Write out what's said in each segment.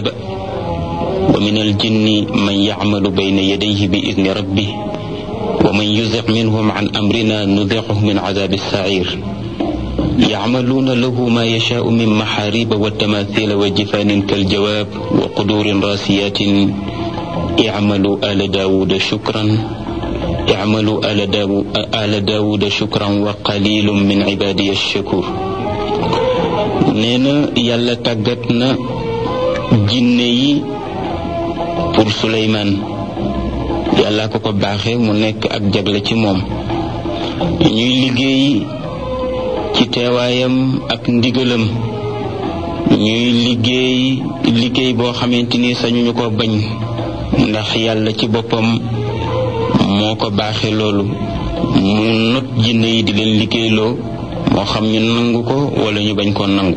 saba wa min aljinni man yacmalu bayna yadayhi bi idni rabbih wa man yuziq minhum an amrina nudiquhu min cadabi saciir yacmaluuna lahu ma yashaau min maxaariba wa tamathila wa jifaanin kaljawaab wa quduurin raasiyatin icmalu ala daawuda shukran icmalu ala daawu ala daawuda shukran wa qalilun min cibaadiya shakur nee na yàlla tàggat na jinne yi pour Suleymaan yàlla ko ko baaxe mu nekk ak jagle ci moom ñuy liggéey ci teewaayam ak ndigalam ñuy liggéey liggéey boo xamante ni sañuñu ko bañ ndax yàlla ci boppam moo ko baaxe loolu mu not jinne yi di leen liggéeyloo moo xam ñu nangu ko wala ñu bañ koo nangu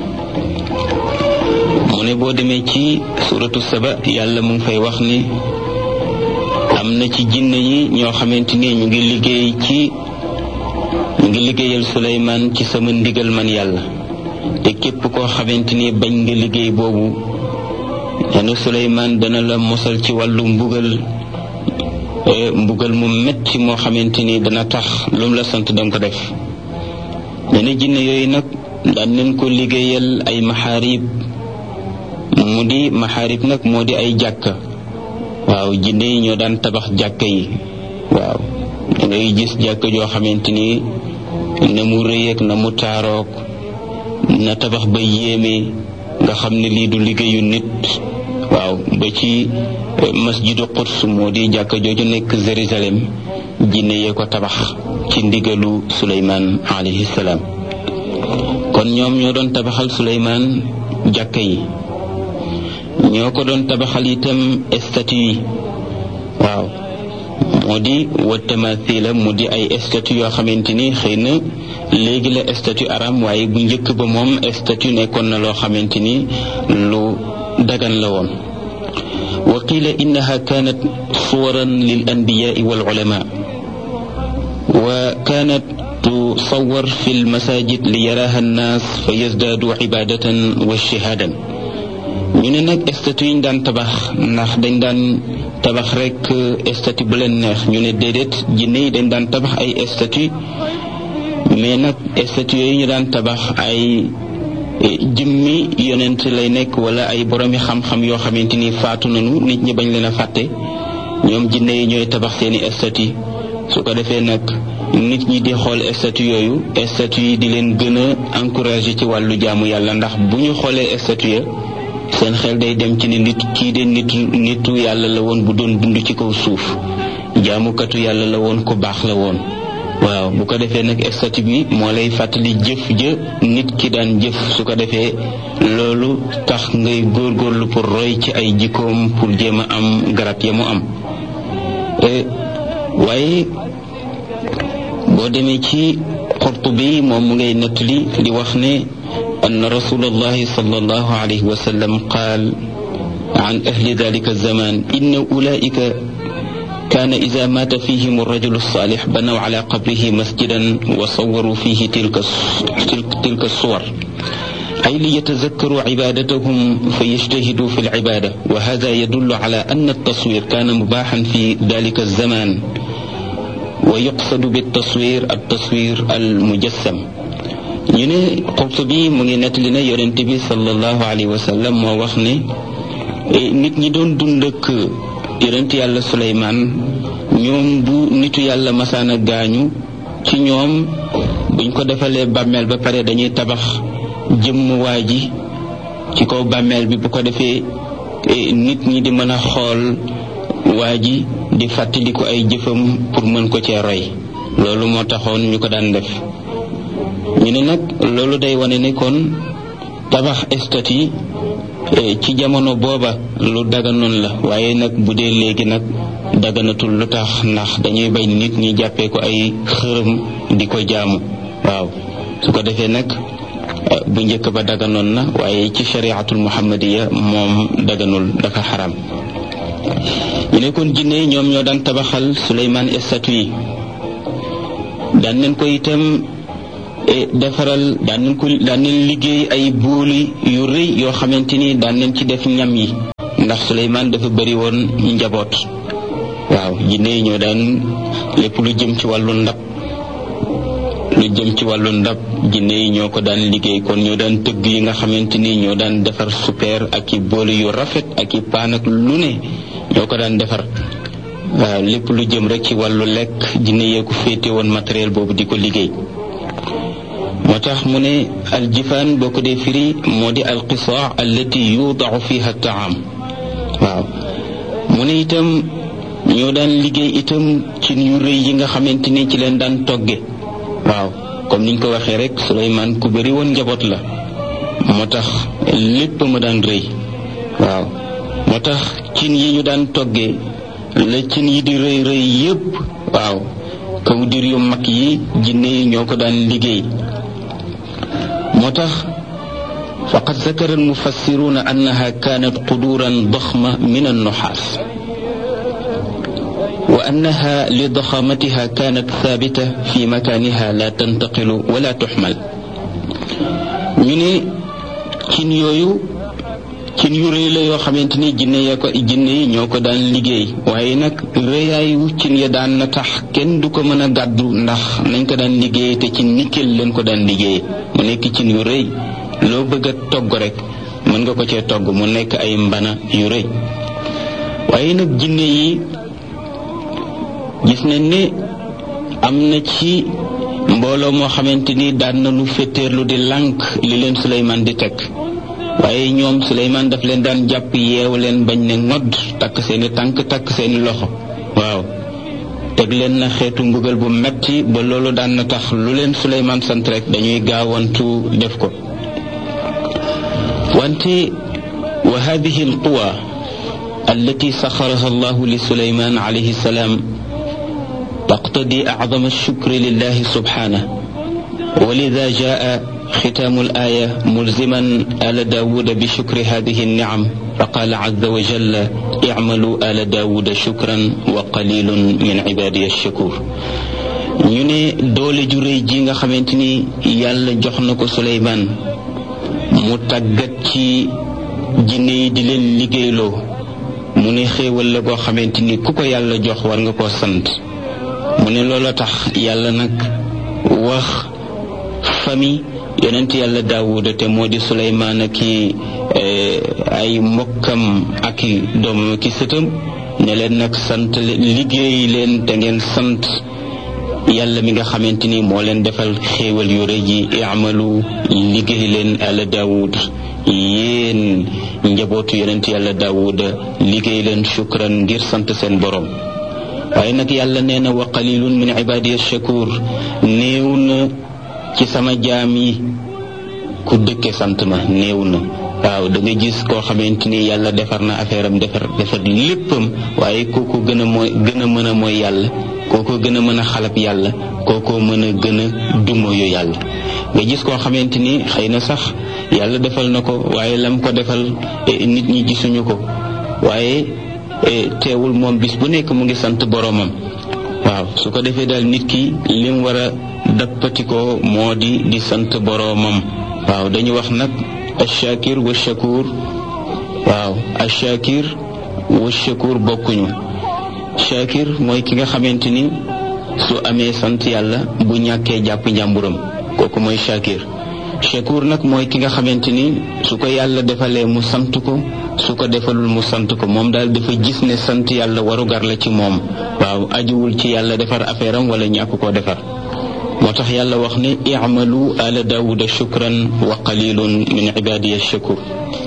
mu ne boo demee ci suratu saba yàlla mu ngi fay wax ni am na ci jinne yi ñoo xamante ni ñu ngi liggéey ci ñu ngi liggéeyal Suleymaan ci sama ndigal man yàlla te képp koo xamante ni bañ nga liggéey boobu dana Suleymaan dana la mosal ci wàllu mbugal mbugal mu metti moo xamante ni dana tax lu mu la sant danga ko def dana jinne yooyu nag daan nañ ko liggéeyal ay maxaarib mu di maxaarib nag moo di ay jàkka waaw jinne yi ñoo daan tabax jàkka yi waaw da ngay gis jàkka joo xamante ni na mu rëyeeg na mu taaroog na tabax ba yéeme nga xam ne lii du liggéeyu nit waaw ba ci masjidu Quds moo di jàkka jooju nekk Jérusalem jinne yee ko tabax ci ndigalu Suleymaan alayhi salaam kon ñoom ñoo doon tabaxal Suleymaan jàkka yi ñoo ko doon tabaxal itam statue yi waaw moo di wa tamathila mu di ay statue yoo xamante ni xëy na léegi la statue aram waaye bu njëkk ba moom statue nekkoon na loo xamante ni lu dagan la woon wa qila innaha kanat suwaran lil anbiyaai wal ulama wa kanat tusawar fi lmasajid li yaraha annaas fa yazdaadu ibadatan wa shahaadan ñu ne nag statue yi ñu daan tabax ndax dañ daan tabax rek statue bu leen neex ñu ne déedéet jinne yi dañ daan tabax ay statue mais nag statue yooyu ñu daan tabax ay jëmmi yonent lay nekk wala ay boromi xam-xam yoo xamante ni faatu nañu nit ñi bañ leen a fàtte ñoom jinne yi ñooy tabax seeni statue su ko defee nag nit ñi di xool statue yooyu statue yi di leen gën a encourager ci wàllu jaamu yàlla ndax bu ñu xoolee statue ya seen xel day dem ci ne nit kii de nitu nitu yàlla la woon bu doon dund ci kaw suuf jaamukatu yàlla la woon ku baax la woon waaw bu ko defee nag statut bi moo lay fàttali jëf jë nit ki daan jëf su ko defee loolu tax ngay góorgóorlu pour roy ci ay jikkoom pour jéem a am garab ya mu am waaye boo demee ci Qurtubi moom mu ngay nettali di wax ne أن رسول الله صلى الله عليه وسلم قال عن أهل ذلك الزمان إن أولئك كان إذا مات فيهم الرجل الصالح بنوا على قبره مسجدا وصوروا فيه تلك تلك, تلك الصور أي ليتذكروا عبادتهم فيجتهدوا في العبادة وهذا يدل على أن التصوير كان مباحا في ذلك الزمان ويقصد بالتصوير التصوير المجسم ñu ne Qurtubi mu ngi nettali ne yonent bi sallallahu alayhi wa sallam moo wax ne nit ñi doon dund ak yonent yàlla Suleymaan ñoom bu nitu yàlla masaana gaañu ci ñoom buñ ko defalee bàmmeel ba pare dañuy tabax jëmm waa ji ci kaw bàmmeel bi bu ko defee nit ñi di mën a xool waa ji di fàttaliku ay jëfam pour mën ko cee roy loolu moo taxoon ñu ko daan def ñu ne nag loolu day wane ne kon tabax statue ci jamono booba lu daganoon la waaye nag bu dee léegi nag daganatul lu tax ndax dañuy bañ nit ñi jàppee ko ay xërëm di ko jaamu waaw su ko defee nag bu njëkk ba daganoon na waaye ci shariatul muhammadiya moom daganul dafa xaram ñu ne kon jinne ñoom ñoo daan tabaxal Suleymaan statue yi daan nañ ko itam defaral daan nañ ko daan nañ liggéey ay booli yu rëy yoo xamante ni daan nañ ci def ñam yi ndax Suleymaan dafa bëri woon njaboot waaw jinne yi ñoo daan lépp lu jëm ci wàllu ndab lu jëm ci wàllu ndab jinne yi ñoo ko daan liggéey kon ñoo daan tëgg yi nga xamante ni ñoo daan defar super ak i boole yu rafet ak i paan ak lu ne ñoo ko daan defar waaw lépp lu jëm rek ci wàllu lekk jinne yee ko féete woon matériel boobu di ko liggéey moo tax mu ne aljifaan boo ko dee firi moo di alqisaa allati yudaau fiha taam waaw mu ne itam ñoo daan liggéey itam ci yu rëy yi nga xamante ni ci leen daan togge waaw comme niñ ko waxee rek Suleymaan ku bëri woon njaboot la moo tax lépp ma daan rëy waaw moo tax cin yi ñu daan togge la cin yi di rëy rëy yépp waaw kaw dir yu mag yi jinne yi ñoo ko daan liggéey moo tax faqad zakara almufassiruna annaha kanat quduran daxma min annuxaas wa annaha li daxamatiha kanat thabita fi makaniha la tantaqilu wala tuxmal ñu ne cin yooyu cin yu rëy la yoo xamante ni jinne ya ko jinne yi ñoo ko daan liggéey waaye nag rëyaayu cin ya daan na tax kenn du ko mën a gàddu ndax nañ ko daan liggéey te ci nickel leen ko daan liggéey mu nekk cin yu rëy loo bëgg a togg rek mën nga ko cee togg mu nekk ay mbana yu rëy waaye nag jinne yi gis nañ ne am na ci mbooloo moo xamante ni daan na lu féeteerlu di lànk li leen Suleymaan di teg waaye ñoom Suleymaan daf leen daan jàpp yeew leen bañ ne ngodd takk seeni tànk takk seeni loxo waaw teg leen na xeetu mbugal bu metti ba loolu daan na tax lu leen Suleymaan sant rek dañuy gaawantu def ko wante wa hadihi alquwa allati saxaraha allahu li Suleymaan alayhi salaam taqtadi acdama alshukri lillahi subhanahu ولذا جاء ختام الآية ملزما آل داود بشكر هذه النعم فقال عز وجل اعملوا آل داود شكرا وقليل من عبادي الشكور ñu ne doole ju réy ji nga xamante ni yàlla jox na ko Suleymaan mu tàggat ci jinne yi di leen liggéeyloo mu ne xéewal la boo xamante ni ku ko yàlla jox war nga koo sant mu ne looloo tax yàlla nag wax famille yonent yàlla daawuda te moo di suleymaan aki ay mbokkam aki doomam aki sëtam ne leen nag sant liggéey leen te ngeen sant yàlla mi nga xamante ni moo leen defal xéewal yu rëy yi iamalu liggéey leen ala daawud yéen njabootu yonent yàlla daawuda liggéey leen shukran ngir sant seen borom waaye nag yàlla nee na wa qalilun min ibadiya shakur néew na ci sama jaam yi ku dëkke sant ma néew na waaw da nga gis koo xamante ni yàlla defar na affaire am defar defar léppam waaye kooku gën a mooy gën a mën a mooy yàlla kooko gën a mën a xalab yàlla kooko mën a gën a dumoyu yàlla nga gis koo xamante ni xëy na sax yàlla defal na ko waaye lam ko defal nit ñi gisuñu ko waaye teewul moom bis bu nekk mu ngi sant boroomam waaw su ko defee daal nit ki lim war a dappatikoo moo di di sant boroomam waaw dañu wax nag ashakir wa shakur waaw ashakir wa shakur bokkuñu shakir mooy ki nga xamante ni su amee sant yàlla bu ñàkkee jàpp njàmburam kooku mooy shakir shakur nag mooy ki nga xamante ni su ko yàlla defalee mu sant ko su ko defalul mu sant ko moom daal dafa gis ne sant yàlla warugar la ci moom waaw ajuwul ci yàlla defar affaire am wala ñàkk koo defar moo tax yàlla wax ne i'malu ala daawuda shukran wa qalilun min ibadiya shakur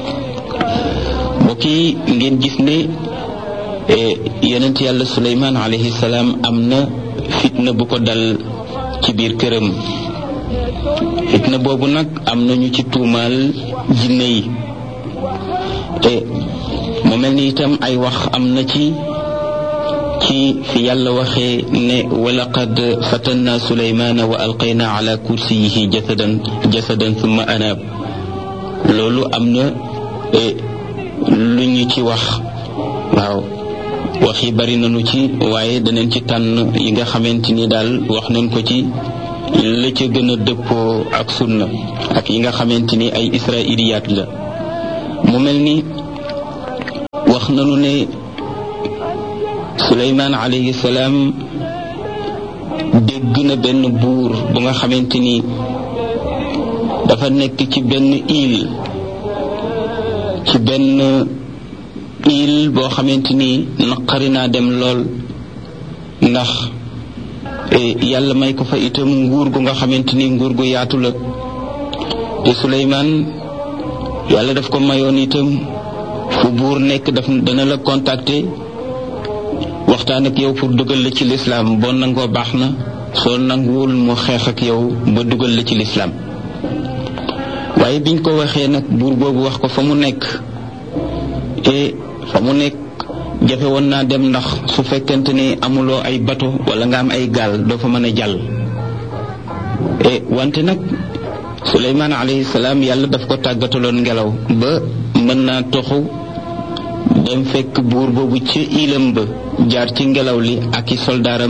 mbokk yi ngeen gis ne yonent yàlla suleymaan alayhi salaam am na fitna bu ko dal ci biir këram fitna boobu nag am nañu ci tuumaal jinne yi te mu mel ni itam ay wax am na ci ci fi yàlla waxee ne walaqad fatanna suleymaana wa alqayna ala kursiyihi jasadan jasadan thumma anaab loolu am na lu ñu ci wax waaw wax yi bari nañu ci waaye danañ ci tànn yi nga xamante ni daal wax nañ ko ci la ca gën a dëppoo ak sunna ak yi nga xamante ni ay israiliyaat la mu mel ni wax nanu ne suleymaan alayhi salaam dégg na benn buur bu nga xamante ni dafa nekk ci benn île ci benn île boo xamante ni naqari naa dem lool ndax yàlla may ko fa itam nguur gu nga xamante ni nguur gu yaatu la te Suleymaan yàlla daf ko mayoon itam fu buur nekk daf dana la contacter waxtaan ak yow pour dugal la ci lislaam boo nangoo baax na soo nanguwul mu xeex ak yow ba dugal la ci lislaam waaye biñ ko waxee nag buur boobu wax ko fa mu nekk te fa mu nekk jafe woon naa dem ndax su fekkente ni amuloo ay bato wala nga am ay gaal doo fa mën a jàll e wante nag suleymaan alayhi salaam yàlla daf ko tàggataloon ngelaw ba mën naa toxu dem fekk buur boobu ci ilam ba jaar ci ngelaw li ak i soldaaram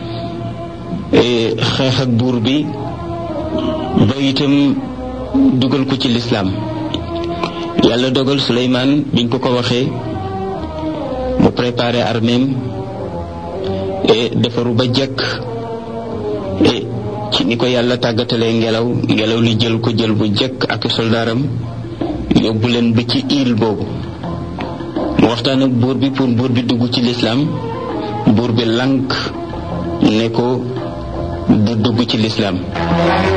xeex ak buur bi ba itam dugal ko ci lislaam yàlla dogal suleymaan biñ ko ko waxee mu préparé arméem et defaru ba jekk et ci ni ko yàlla tàggatalee ngelaw ngelaw li jël ko jël bu jekk ak soldaaram yóbbu leen ba ci île boobu mu waxtaan ak buur bi pour buur bi dugg ci lislaam buur bi lànk ne ko du dugg ci lislaam